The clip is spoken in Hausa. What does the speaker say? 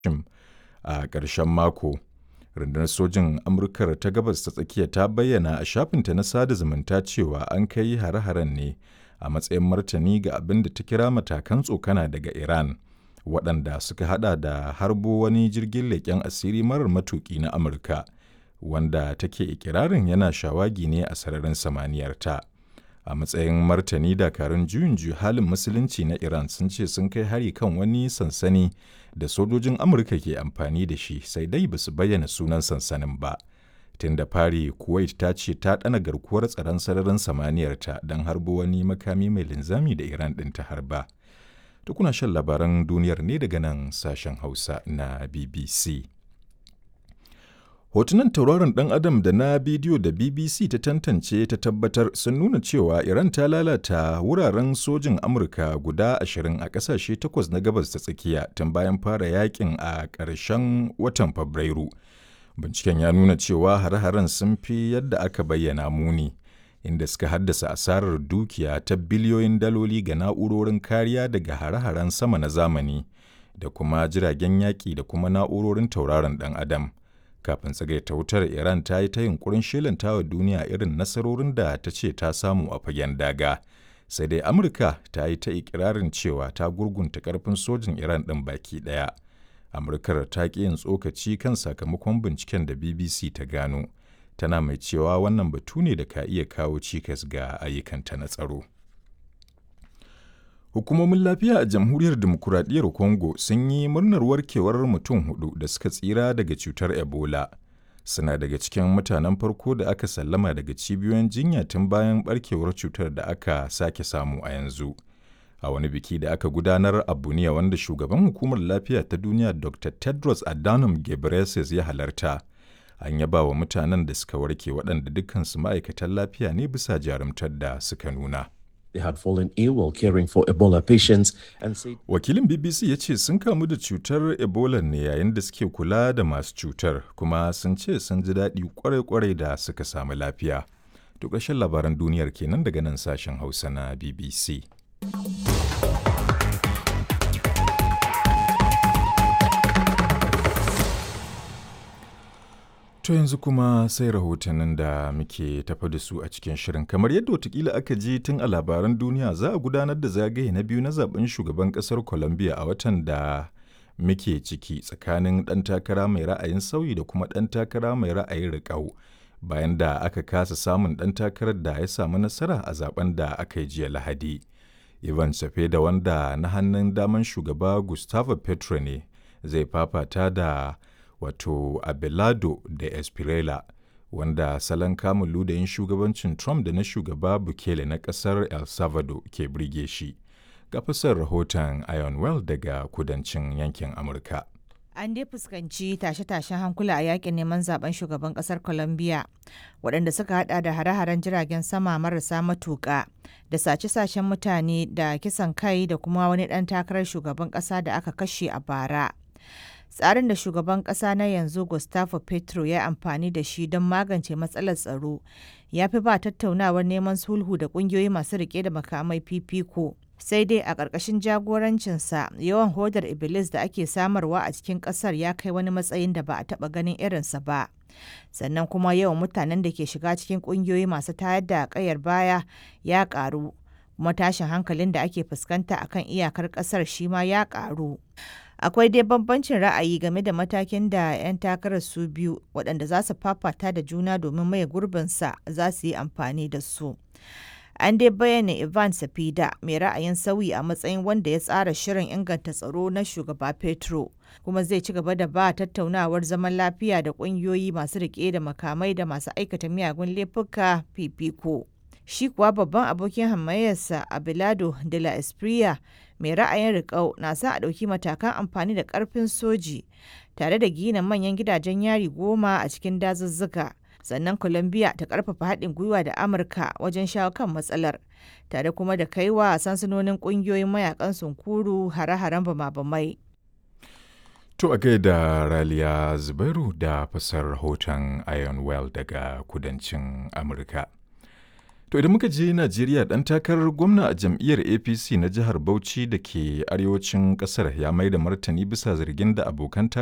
Shim a ƙarshen mako. Rundunar Sojin Amurkar ta Gabas ta Tsakiya ta bayyana a shafinta na sada zumunta cewa an kai hare-haren ne a matsayin martani ga abin da ta kira matakan tsokana daga Iran, waɗanda suka haɗa da harbo wani jirgin leƙen asiri marar matuƙi na Amurka, wanda take ikirarin yana shawagi ne a sararin samaniyarta. A matsayin martani dakarun juyin juya halin musulunci na Iran sun ce sun kai hari kan wani sansani da sojojin Amurka ke amfani da shi sai dai ba su bayyana sunan sansanin ba. Tun da fari Kuwait ta ce ta ɗana garkuwar tsaron sararin samaniyarta don harbo wani makami mai linzami da Iran ɗin ta harba. Tukuna shan labaran duniyar ne daga nan sashen Hausa na BBC. Hotunan tauraron ɗan Adam da na bidiyo da BBC ta tantance ta tabbatar sun nuna cewa Iran ta lalata wuraren sojin Amurka guda ashirin a ƙasashe takwas na gabas ta tsakiya tun bayan fara yakin a ƙarshen watan Fabrairu. Binciken ya nuna cewa hare-haren sun fi yadda aka bayyana muni, inda suka haddasa asarar dukiya ta biliyoyin daloli ga na'urorin kariya daga hare-haren sama na zamani da kuma jiragen yaƙi da kuma na'urorin tauraron ɗan Adam. kafin tsagaita wutar iran ta yi ta yunkurin shelanta wa duniya irin nasarorin da ta ce ta samu a fagen daga sai dai amurka ta yi ta ikirarin cewa ta gurgunta karfin sojin iran ɗin baki ɗaya amurkar ta ƙi yin tsokaci kan sakamakon binciken da bbc ta gano tana mai cewa wannan batu ne da ka iya kawo cikas ga ayyukanta na tsaro Hukumomin lafiya a Jamhuriyar Dimokuraɗiyyar Congo sun yi murnar warkewar mutum hudu da suka tsira daga cutar Ebola. Suna daga cikin mutanen farko da aka sallama daga cibiyoyin jinya tun bayan barkewar cutar da aka sake samu a yanzu. A wani biki da aka gudanar a Buniya wanda shugaban hukumar lafiya ta duniya Dr. Tedros Adhanom Ghebreyesus ya halarta. An yaba wa mutanen da suka warke waɗanda dukkansu ma'aikatan lafiya ne bisa jarumtar da suka nuna. They had fallen ill while caring for Ebola patients and said Wakilin BBC ya ce sun kamu da cutar Ebola ne yayin da suke kula da masu cutar kuma sun ce sun ji daɗi kwarai-kwarai da suka samu lafiya. To ƙarshen labaran duniyar kenan daga nan sashen Hausa na BBC. To yanzu kuma sai rahotannin da muke tafa da su a cikin shirin. Kamar yadda watakila aka ji tun a labaran duniya za a gudanar da zagaye na biyu na zaben shugaban kasar Colombia a watan da muke ciki tsakanin ɗan takara mai ra'ayin sauyi da kuma ɗan takara mai ra'ayin riƙau. Bayan da aka kasa samun ɗan takarar da ya samu nasara a zaben da aka yi jiya Lahadi. Ivan da wanda na hannun daman shugaba Gustavo Petro ne zai fafata da wato Abelardo da Espirela wanda salon kamun ludayin shugabancin Trump da na shugaba Bukele na kasar El Salvador ke birge shi. Ga fasar rahoton Ionwell daga kudancin yankin Amurka. An dai fuskanci tashe-tashen hankula a yakin neman zaben shugaban kasar Colombia waɗanda suka hada da hare-haren jiragen sama marasa matuƙa da sace-sacen mutane da kisan kai da kuma wani ɗan takarar shugaban ƙasa da aka kashe a bara. tsarin da shugaban kasa na yanzu gustavo petro ya amfani da shi don magance matsalar tsaro ya fi ba tattaunawar neman sulhu da kungiyoyi masu rike da makamai fifiko sai dai a ƙarƙashin jagorancinsa yawan hodar iblis da ake samarwa a cikin ƙasar ya kai wani matsayin da ba a taɓa ganin irinsa ba sannan kuma yawan mutanen da ke shiga cikin ƙungiyoyi masu tayar da ƙayar baya ya ƙaru kuma tashin hankalin da ake fuskanta akan iyakar ƙasar shi ma ya ƙaru akwai dai bambancin ra'ayi game da matakin da 'yan takarar su biyu waɗanda za su fafata da juna domin maye gurbinsa za su yi amfani da su an dai bayyana ivan safida mai ra'ayin sauyi a matsayin wanda ya tsara shirin inganta tsaro na shugaba petro kuma zai ci gaba da ba tattaunawar zaman lafiya da ƙungiyoyi masu riƙe da makamai da masu aikata miyagun laifuka fifiko shi kuwa babban abokin hamayyarsa abilado de la espria mai ra'ayin riƙau na sa a ɗauki matakan amfani da ƙarfin soji tare da gina manyan gidajen yari goma a cikin dazuzzuka sannan colombia ta ƙarfafa haɗin gwiwa da amurka wajen shawo kan matsalar tare kuma da kaiwa sansanonin ƙungiyoyin mayakan sunkuru hare-haren bama-bamai To a gaida Raliya Zubairu da fasar rahoton Iron Well daga kudancin Amurka. To idan muka je Najeriya ɗan takarar gwamna a jam'iyyar APC na jihar Bauchi da ke arewacin ƙasar ya mai da martani bisa zargin da abokan